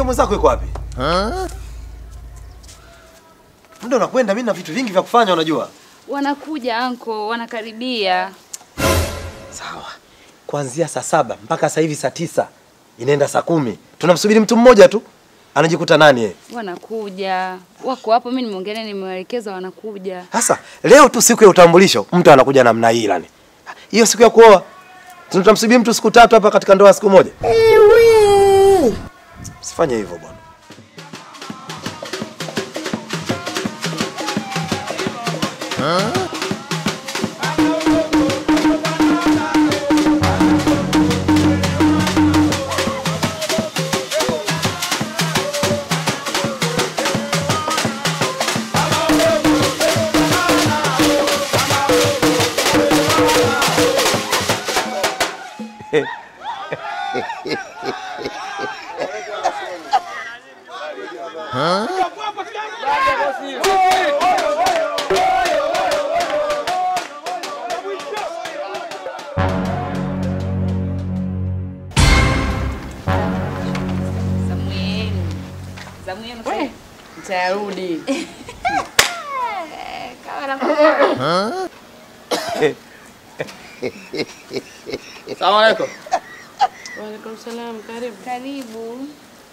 mwenzako yuko wapi? Muda unakwenda, mimi na vitu vingi vya kufanya unajua. Wanakuja anko, wanakaribia. Sawa. Kuanzia saa saba mpaka sasa hivi saa tisa inaenda saa kumi. Tunamsubiri mtu mmoja tu. Anajikuta nani yeye? Wanakuja. Wako hapo, mimi nimeongelea nimewaelekeza wanakuja. Sasa leo tu siku ya utambulisho, mtu anakuja namna hii yani. Hiyo siku ya kuoa tutamsubiri mtu siku tatu hapa katika ndoa ya siku moja. Usifanye hivyo bwana. Zamu yenu. Zamu yenu sasa. Nitarudi. Kama nakuwa. Salamu alaikum. Waalaikum salam, karibu. Karibu.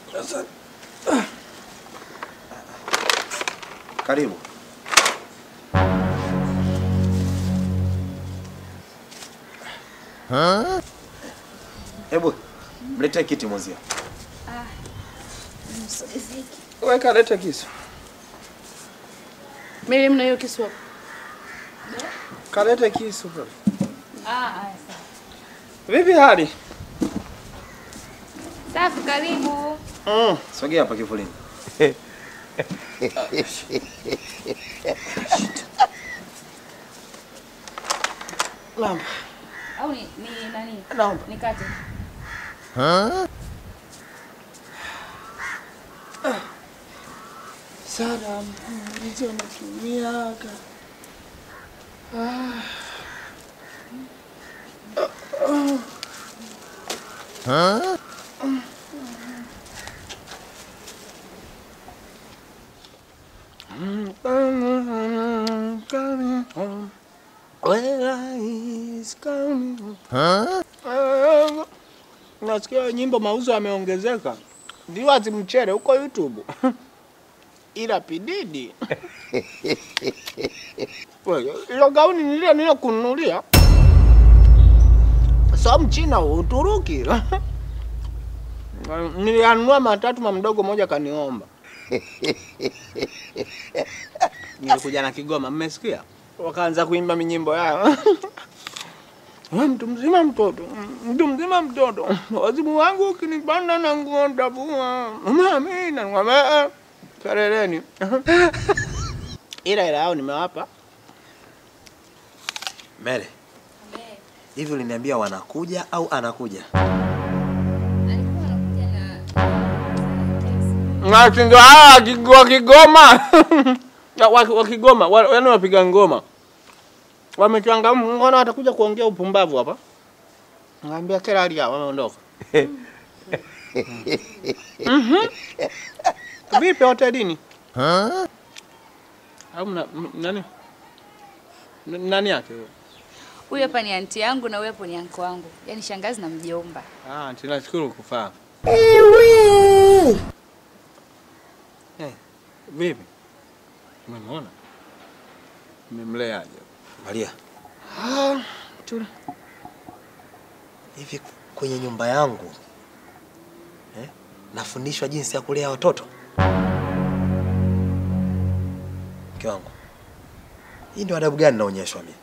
Karibu. Hebu mlete kiti mwenzio. Weka leta kisu. Mimi mna hiyo kisu hapo. Kalete kisu bro. Ah, haya sawa. Vipi hali? Safi, karibu. Mm. Sogea hapa kivulini. Naomba. Au ni ni nani? Naomba. Nikate. Sana hizo natumiaga. Coming home. Where is coming home. Nasikia nyimbo mauzo yameongezeka. Viewers mchere huko YouTube. Ila pididi. Wewe, Ilo gauni nilio nilio kununulia. So mchina Uturuki. Nilianunua matatu mamdogo moja kaniomba. Nilikuja na Kigoma, mmesikia? Wakaanza kuimba minyimbo yao. Wewe mtu mzima mtoto, mtu mzima mtoto, wazimu wangu ukinipanda na nguo ndavua. Mami na ngwame fereleni. Ila ila yao nimewapa. Mele. Hivi uliniambia wanakuja au anakuja? Alikuwa anakuja na Ngati ndo hawa wakigo- wa Kigoma. Na wa wa Kigoma, wa- yaani wapiga ngoma. Wamechangamka, mbona watakuja kuongea upumbavu hapa? Ngambia kila hali yao wameondoka. Mhm. Vipi hotelini? Au mna- m- nani? N- Nani yake? huyo? Huyu hapa ni anti yangu na huyu hapo ni anko wangu. Yaani shangazi na mjomba. Ah, tunashukuru kufahamu. Eh, vipi? Umemwona? Umemleaje? Maria, Ah, tuna hivi kwenye nyumba yangu eh, nafundishwa jinsi ya kulea watoto? Mke wangu, hii ndio adabu gani naonyeshwa mimi?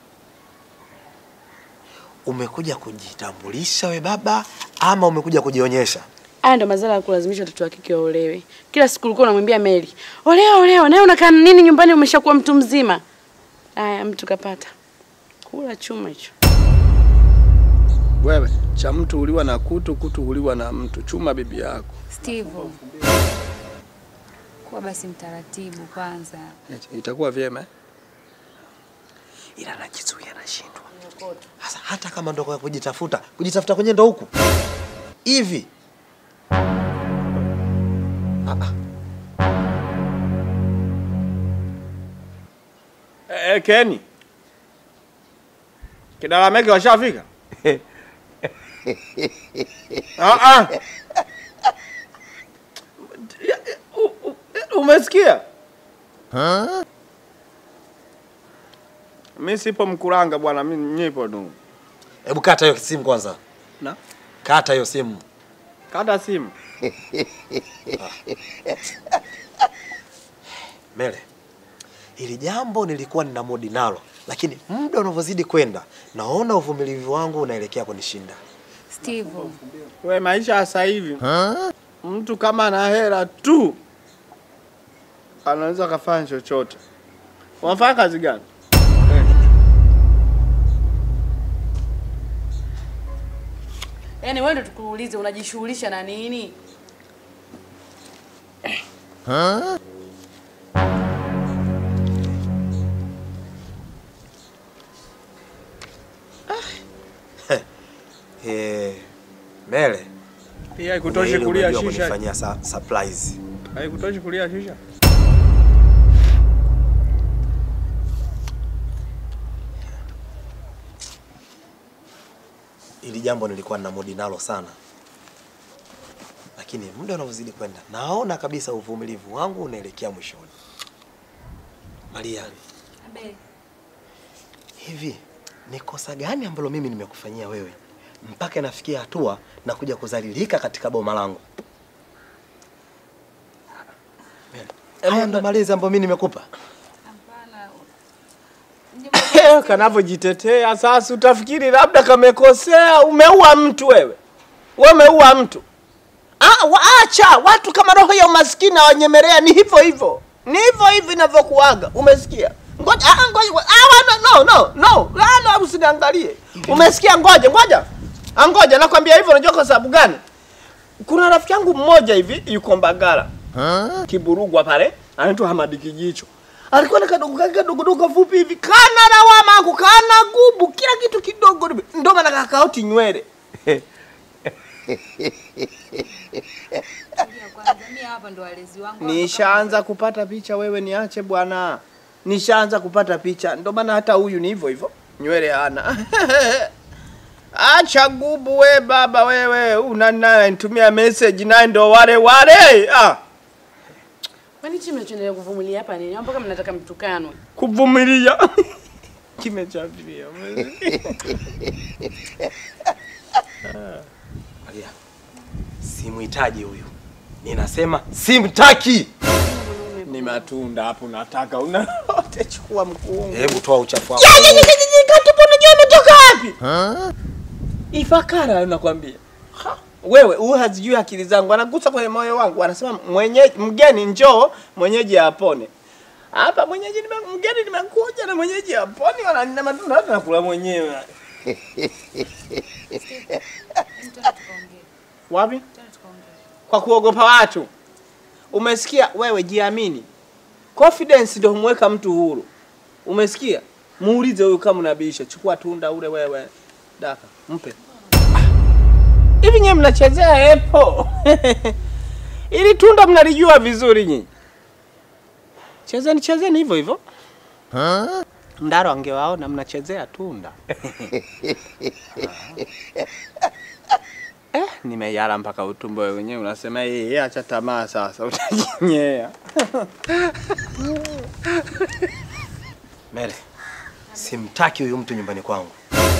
Umekuja kujitambulisha we baba ama umekuja kujionyesha? Haya ndo madhara ya kulazimisha watoto wa kike waolewe. Kila siku ulikuwa unamwambia Mary, olewa olewa, nawe unakaa nini nyumbani umeshakuwa mtu mzima? Haya, mtu kapata. Kula chuma hicho. wewe cha mtu uliwa na kutu, kutu huliwa na mtu. Chuma bibi yako. Steve. Kuwa basi mtaratibu kwanza. Itakuwa vyema. eh? ila najizuia nashindwa. Sasa hata kama ndo kwa kujitafuta, kujitafuta kwenye ndo huku hivi Eh, Keni. Kidalameke washafika? Ah ah. U- u- Umesikia? Mi sipo Mkuranga bwana, mi nipo tu. Hebu kata hiyo simu kwanza. Na? Kata hiyo simu. Kata simu. Mele, hili jambo nilikuwa nina modi nalo, lakini muda unavyozidi kwenda naona uvumilivu wangu unaelekea kunishinda. Steve, We maisha ya sasa hivi mtu kama ana hela tu anaweza akafanya chochote. Unafanya kazi gani? Yaani wewe ndio tukuulize unajishughulisha na nini? Eh, Mele, Pia haikutoshi ile kulia unajua shisha. kunifanyia sa surprise. Haikutoshi kulia shisha. Hili jambo nilikuwa nina modi nalo sana, lakini muda unavyozidi kwenda naona kabisa uvumilivu wangu unaelekea mwishoni. Maria, abe, hivi ni kosa gani ambalo mimi nimekufanyia wewe mpaka nafikia hatua na kuja kudhalilika katika boma langu? Haya ndo malezi ambayo mimi nimekupa. hapana. Kanavyojitetea sasa, utafikiri labda kamekosea. Umeua mtu wewe, wewe umeua mtu. Ah, waacha watu kama roho ya umaskini wanyemelea. Ni hivyo hivyo, ni hivyo hivyo inavyokuaga. Umesikia? Ngoja, ah, ngoja, ngoja. ah, no, no, no, no, ah, no, usiniangalie. Umesikia? Ngoja, ngoja, ah, ngoja, nakwambia hivyo. Unajua kwa sababu gani? Kuna rafiki yangu mmoja hivi yuko Mbagala Kiburugwa pale, anaitwa Hamadi Kijicho. Alikuwa na kadogo kake kadogo dogo fupi hivi, kana lawama ako, kana gubu, kila kitu kidogo, ndio maana kakaoti nywele. Tulia kwanza, mimi hapa ndo walezi wangu. Nishaanza kupata picha, wewe niache bwana. Nishaanza kupata picha, ndio maana hata huyu ni hivyo hivyo, nywele hana. Acha gubu we baba wewe, unana nitumia message naye ndo wale wale. Ah, Kwani chini mnachoendelea kuvumilia hapa nini? Au Mpaka mnataka mtukanwe. kuvumilia kimechafilia. Maria, simhitaji huyu, ninasema simtaki. Ni matunda hapo nataka una wote chukua mkungu. Hebu toa uchafu wako. Katupu unajua umetoka wapi? Ifakara nakwambia. Ha, Wewe huyu hazijui akili zangu, anagusa kwenye moyo wangu, anasema mwenye mgeni njoo, mwenyeji apone. Hapa mwenyeji nime, mgeni nimekuja na mwenyeji apone, wananina matunda hata nakula mwenyewe. Twende tukaongee. Wapi? Twende tukaongee. Kwa kuogopa watu. Umesikia? Wewe jiamini. Confidence ndio humweka mtu huru. Umesikia? Muulize huyu kama unabisha, chukua tunda ule wewe. Daka, mpe. Hivi nyewe mnachezea epo. Ili tunda mnalijua vizuri nyinyi. Chezeni chezeni hivyo hivyo. Ndaro angewaona mnachezea tunda. Eh, nimeyala mpaka utumbo wewe wenyewe unasema yeye acha tamaa sasa utajinyea. Mele, simtaki huyu mtu nyumbani kwangu.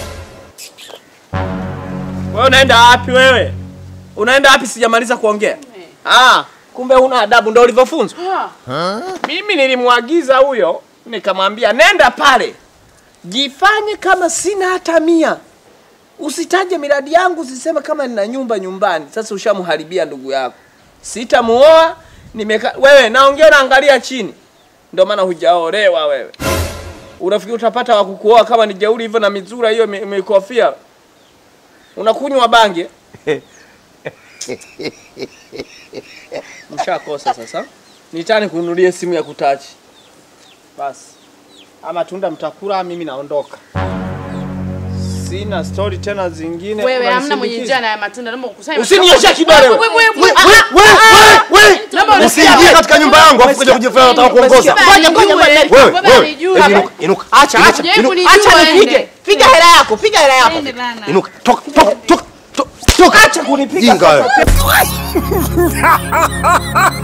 Wewe unaenda wapi wewe? Unaenda wapi sijamaliza kuongea? Ah, kumbe huna adabu ndio ulivyofunzwa. Ah, Mimi nilimwagiza huyo nikamwambia nenda pale. Jifanye kama sina hata mia. Usitaje miradi yangu, usiseme kama nina nyumba nyumbani. Sasa ushamharibia ndugu yako. Sitamuoa, nimeka wewe naongea naangalia chini. Ndio maana hujaolewa wewe. Unafikiri utapata wa kukuoa kama ni jeuri hivyo na mizura hiyo mi- mikofia? Unakunywa bange? Mshakosa sasa. Nitani kununulie simu ya kutachi. Basi. Ama tunda mtakula, mimi naondoka. Sina story tena zingine. wewe hamna Unanisindikiza? mwenye njia na ya matunda, naomba ukusanye. Usinioshe kidole wewe. Wewe, wewe, We, we, we, we, we! Naomba Usiingie katika nyumba yangu afu kuja kujifanya unataka kuongoza. Ngoja, ngoja, ngoja. Wewe, Ngoja wewe. nijue. Hebu inuka, inuka. Acha, acha. Hujai inuka, kunijua Acha ende. nipige. Piga hela yako, piga hela yako. Ende bana. Inuka. Toka, toka, toka. Toka. Acha kunipiga Jinga wewe. sasa.